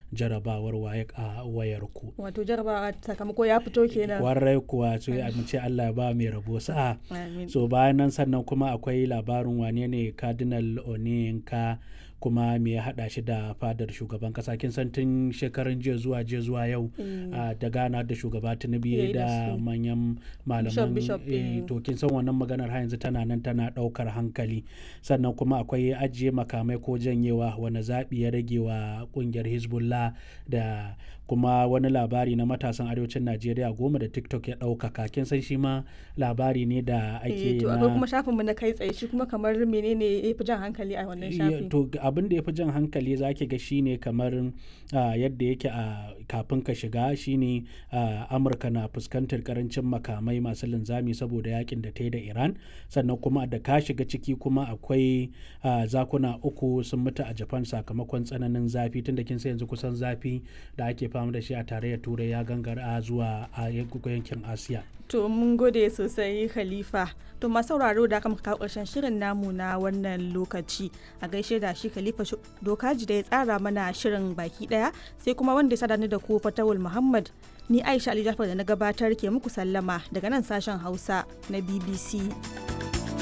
jarabawar waye a wayarku wato jarabawa sakamako ya fito kenan warai kuwa so a ce Allah ya ba mai rabo sa'a Amin. so bayan nan sannan kuma akwai labarin wane ne cardinal oniyinka kuma me ya hada shi da fadar shugaban kasa kin san tun shekarun jiya zuwa jiya zuwa yau a da gana da shugaba tinubu Yayi da da su. manyan malaman bishop, eh, eh. to kin san wannan maganar har yanzu tana nan tana daukar hankali sannan kuma akwai ajiye makamai ko janyewa wani zaɓi ya rage wa kungiyar hezbollah da kuma wani labari na matasan arewacin najeriya goma da tiktok ya ɗaukaka kin san shi ma labari ne da Eh, ake to akwai kuma na shafinmu na kai tsaye shi kuma kamar menene ya fi jan hankali a wannan Ya- shafin to g- abin da ya fi jan hankali za ki ga shine kamar ah, yadda yake a kafin ka shiga shine ah, amurka na fuskantar karancin makamai masu linzami saboda yakin da ta yi da iran sannan kuma da ka shiga ciki kuma akwai ah, zakuna uku sun mutu a japan sakamakon tsananin zafi tunda kin san yanzu kusan zafi da ake fama da shi a tarayyar turai ya gangara zuwa a yankin asiya To mun gode sosai Khalifa. To masu sauraro da aka muka kawo ƙarshen shirin namu na wannan lokaci. A gaishe da shi Khalifa Shu- Dokaji da ya tsara mana shirin baki ɗaya sai kuma wanda ya sadani da ku Fatawul Muhammad. Ni Aisha Ali Jafar da na gabatar ke muku sallama daga nan sashen Hausa na BBC.